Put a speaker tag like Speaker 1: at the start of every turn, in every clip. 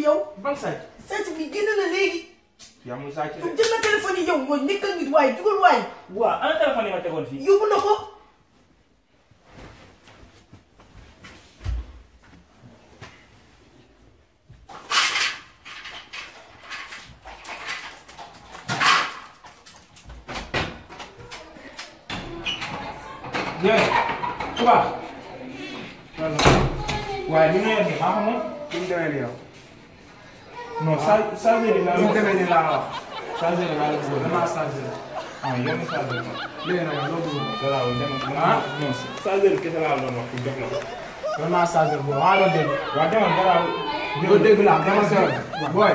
Speaker 1: yow
Speaker 2: ban sàcc
Speaker 1: sàcc bi génn na léegi
Speaker 2: yaa muy sàcc de
Speaker 1: jël na téléphone yi yow mooy nekkal nit waaye jugal waaye
Speaker 2: waaw ana téléphone yi ma tegoon fii
Speaker 1: yóbbu na ko
Speaker 2: yéen tubaab waaye li nga yor nii maa ko moom
Speaker 3: fi mu demee nii yow.
Speaker 2: non sa chargeur yi laa
Speaker 3: fi mu
Speaker 2: la
Speaker 3: demee nii laa la wax.
Speaker 2: chargeur yi laa la bëggoon
Speaker 3: damaa changé.
Speaker 2: ah yow mi chargeur ko
Speaker 3: léegi nag loo bëgg moom.
Speaker 2: voilà dem
Speaker 3: Ah.
Speaker 2: non chargeur kese laa doon wax pour jox la ko
Speaker 3: damaa changé boobu maa doon dégg.
Speaker 2: waaw demal garaaw
Speaker 3: doo dégg laa dama sa yoon. booy.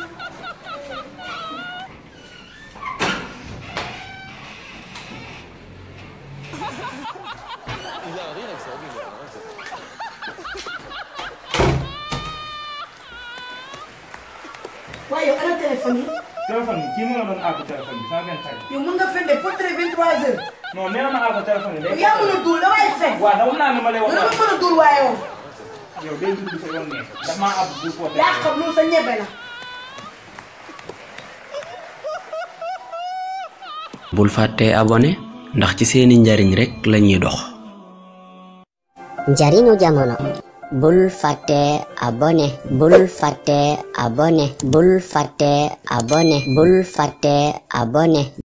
Speaker 1: waaye yow ana téléphone yi
Speaker 2: téléphone bi kii moo doon àgg téléphone bi sama benn xarit
Speaker 1: yow mën nga fen de portrait 23 heures
Speaker 2: non nee na ma àgg téléphone bi
Speaker 1: yow
Speaker 2: day
Speaker 1: yaa mën a duul damay fen
Speaker 2: waaw dama naa ne ma lay wax
Speaker 1: dama mën a duul waaye yow
Speaker 2: yow day dugg sa yoon ne daf maa àgg bu porté
Speaker 1: yaa xam loolu sa ñebe la
Speaker 4: bul fàtte abonné ndax ci seeni njariñ rekk lañuy dox
Speaker 5: njariñu jamono bul fàtte abonné bul fàtte abonné bul fàtte abonné bul fàtte abonné